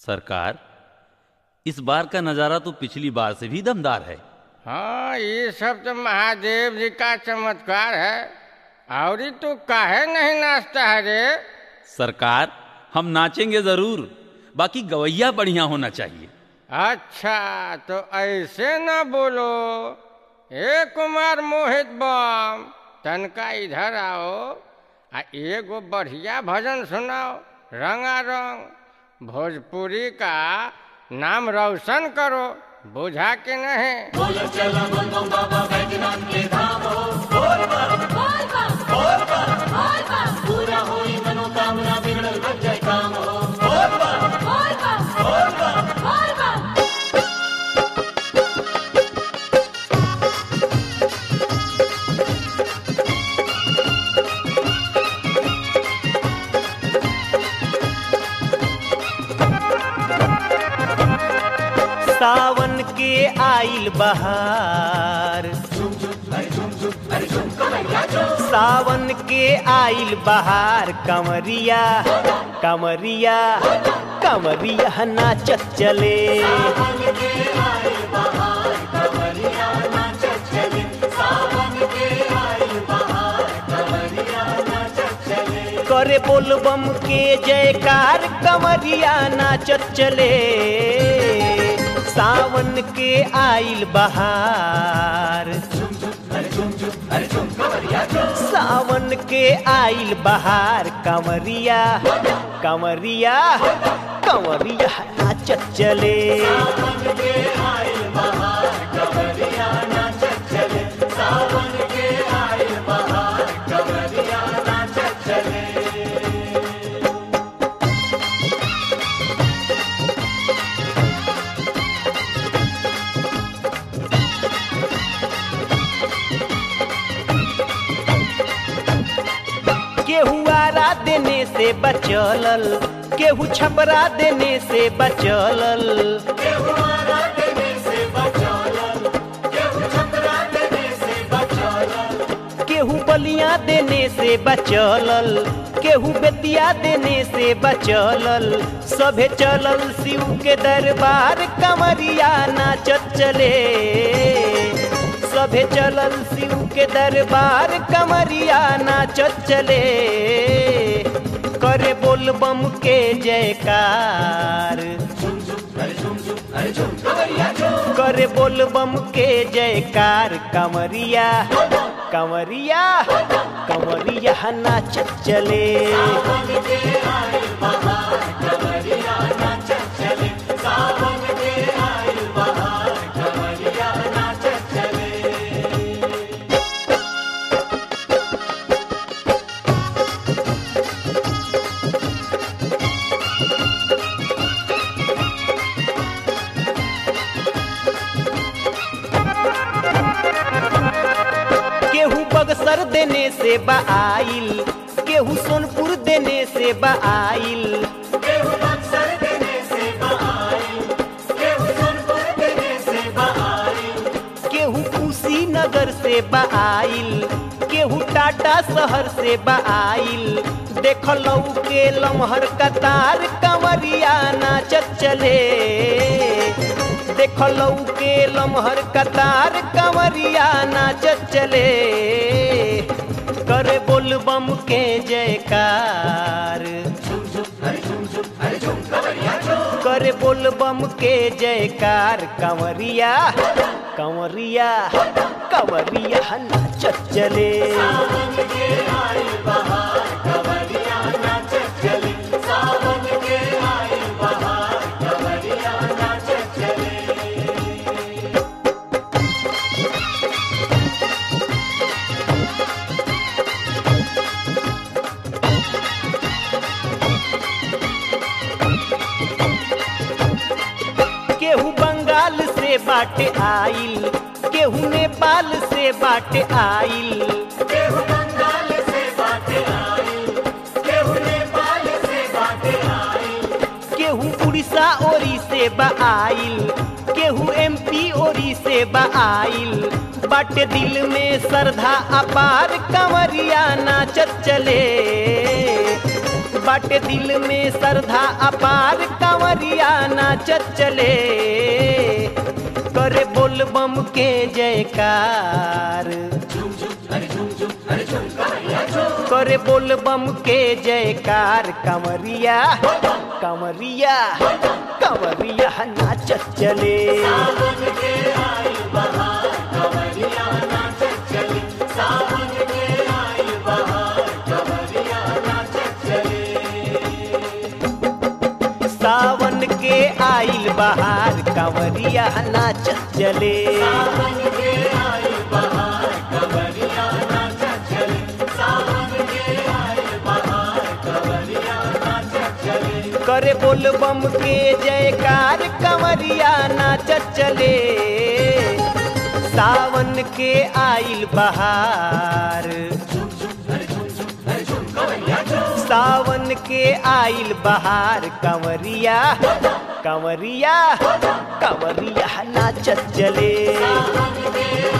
सरकार इस बार का नज़ारा तो पिछली बार से भी दमदार है हाँ ये सब तो महादेव जी का चमत्कार है और ही तू काहे नहीं नाचता है रे सरकार हम नाचेंगे जरूर बाकी गवैया बढ़िया होना चाहिए अच्छा तो ऐसे न बोलो ए कुमार मोहित बम तनका इधर आओ आ एगो बढ़िया भजन सुनाओ रंगा रंग भोजपुरी का नाम रोशन करो बुझा के नहीं सावन के आइल बहार सावन के आइल बहार कमरिया कमरिया कमरिया नाचत चले करे बोलबम के जयकार कमरिया नाचत चले सावन के आइल बहार सावन के आइल बहार कमरिया कमरिया कमरिया नाचत चले केहू आरा देने से बचलल केहू छपरा देने से बचलल केहू बलिया देने से बचलल केहू बेतिया देने से बचलल सभे चलल शिव के दरबार कमरिया नाचत चले सभे चलल शिव के दरबार कमरिया नाचत चले करे बोलबम के जयकार करे बोलबम के जयकार कमरिया कमरिया कमरिया नाचत चले केहू बगसर देने से बाइल केहू सोनपुर देने से बाइल केहू कुशीनगर से बाइल केहू टाटा शहर से बाइल देखलऊ के लमहर कतार कंवरिया नाचत चले देखलऊ के लमहर कतार कंवरिया नाचत चले करे बोलबम के जयकार करे बोलबम के जयकार कंवरिया कंवरिया कंवरिया नाचत चले केहू बंगाल से बाटे आइल केहू नेपाल से बाटे आइल केहू उड़ीसा ओरी से बाइल केहू एमपी ओरी से बाइल बाटे दिल में श्रद्धा अपार कंवरिया नाचत चले बाटे दिल में श्रद्धा अपार कंवरिया नाचत चले करे बोल बम के जयकार करे बोल बम के जयकार कंवरिया कंवरिया कंवरिया नाचत चले सावन के आइल बहार कंवरिया नाचत चले करे बोल बम के जयकार कंवरिया नाचत चले सावन के आइल बहार सावन के आइल बहार कंवरिया कंवरिया कंवरिया नाचत चले